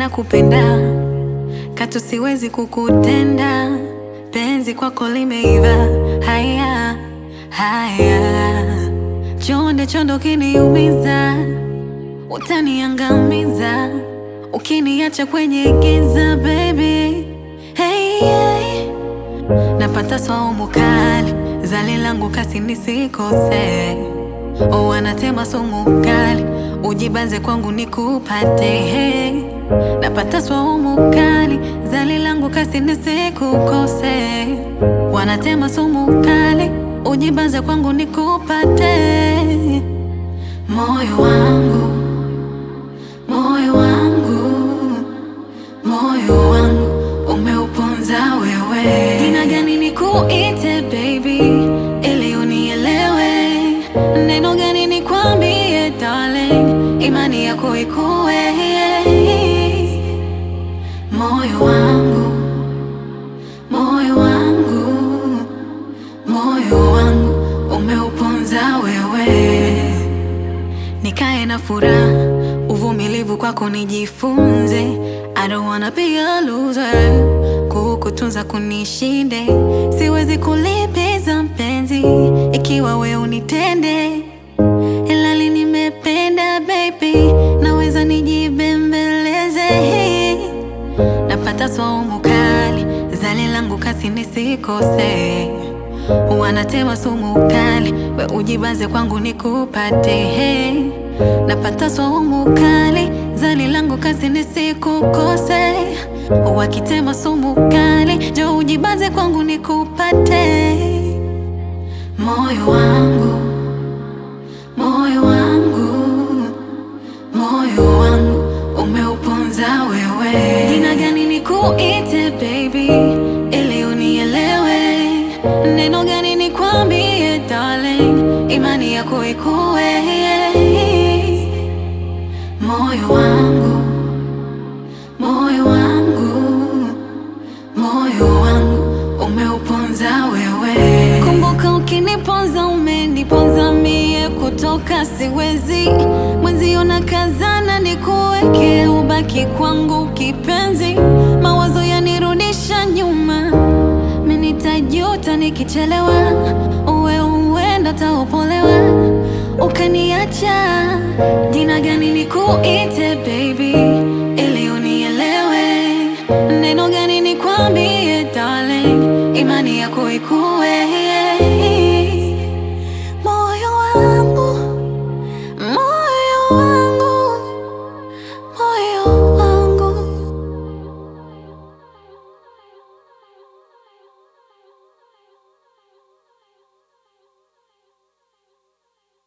nakupenda, katu siwezi kukutenda, penzi kwako limeiva. Haya haya, chonde chondo kiniumiza, utaniangamiza ukiniacha kwenye giza baby. Hey, hey. Napata saumu kali, zali langu kasi nisikose. Oh, wanatema sumu kali, ujibanze kwangu nikupate. Hey. Napata saumu kali, zali langu kasi nisikukose. Wanatema sumu kali, ujibanze kwangu nikupate. Moyo wangu, moyo wangu moyo wangu umeuponza wewe. Jina gani nikuite baby, ili unielewe? Neno gani nikwambie darling, imani yako ikuwe. Moyo wangu, moyo wangu, moyo wangu umeuponza wewe nikae na furaha, uvumilivu kwako nijifunze. I don't wanna be a loser, kukutunza kunishinde, siwezi kulipiza mpenzi ikiwa we unitende, ilali nimependa baby, naweza nijibembeleze. Napata saumu kali, zali langu kasi nisikose wanatema sumu kali, we ujibaze kwangu nikupate. Hey. Napata saumu kali, zali langu kasi nisikukose. Wakitema sumu kali, jo ujibaze kwangu nikupate. Moyo wangu, moyo wangu, moyo wangu umeuponza wewe. Jina gani nikuite baby, ili unielewe? Neno gani nikwambie darling, imani yako ikuwe. Moyo wangu, moyo wangu, moyo wangu umeuponza wewe. Kumbuka ukiniponza umeniponza mie, kutoka siwezi mwenzio na kazana nikuweke, ubaki kwangu kipenzi, mawazo yanirudisha nyuma Nitajuta nikichelewa, uwe uenda taupolewa, ukaniacha. Jina gani nikuite baby, ili unielewe? Neno gani nikwambie darling, imani yako ikuwe